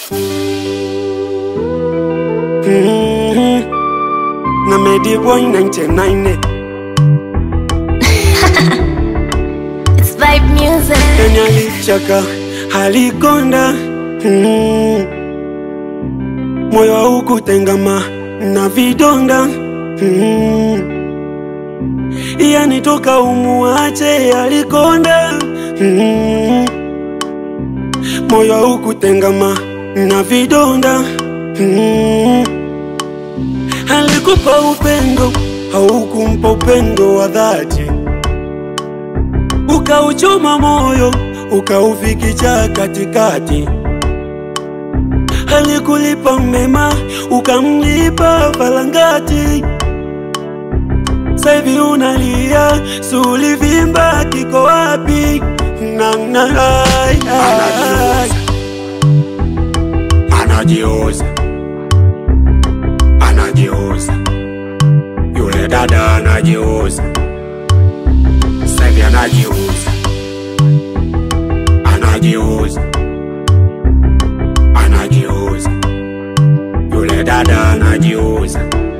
Mhm. na Medi Boy 99 It's vibe music. yani alichaka alikonda Mhm. moyo haukutengama na vidonda Mhm. yani toka umuache alikonda Mhm. moyo haukutengama na vidonda Mhm. alikupa upendo haukumpa upendo wa dhati ukauchoma moyo ukaufikicha katikati alikulipa mema ukamlipa falangati saivi unalia sulivimba kiko wapi na, na, ai, ai. anajiuza anajiuza yule dada anajiuza sahivi anajiuza anajiuza anajiuza yule dada anajiuza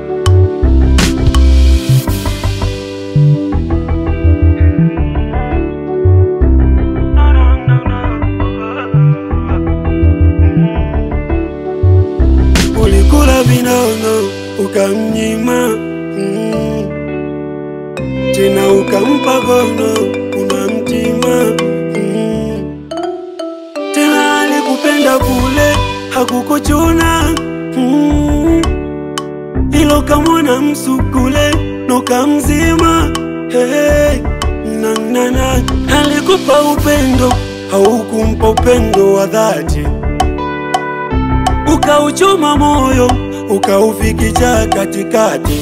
ulikula vinono ukamnyima mm. tena ukampa gono unamtima mm. tena alikupenda kule hakukuchuna mm. ilo kamwona msukule nokamzima hey. nanana alikupa upendo haukumpa upendo wa dhati ukauchoma moyo ukaufikicha katikati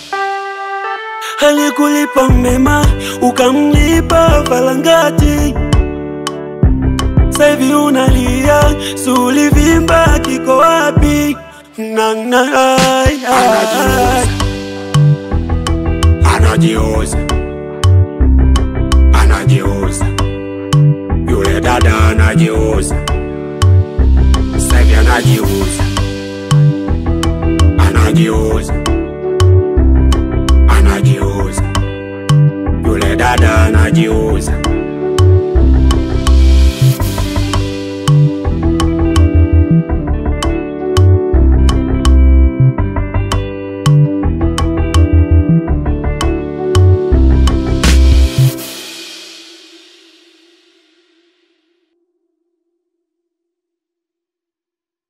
alikulipa mema ukamlipa falangati saivi unalia sulivimba kiko wapi na, na, ai, ai. anajiuza anajiuza yule dada anajiuza sahivi anajiuza anajiuza anajiuza yule dada anajiuza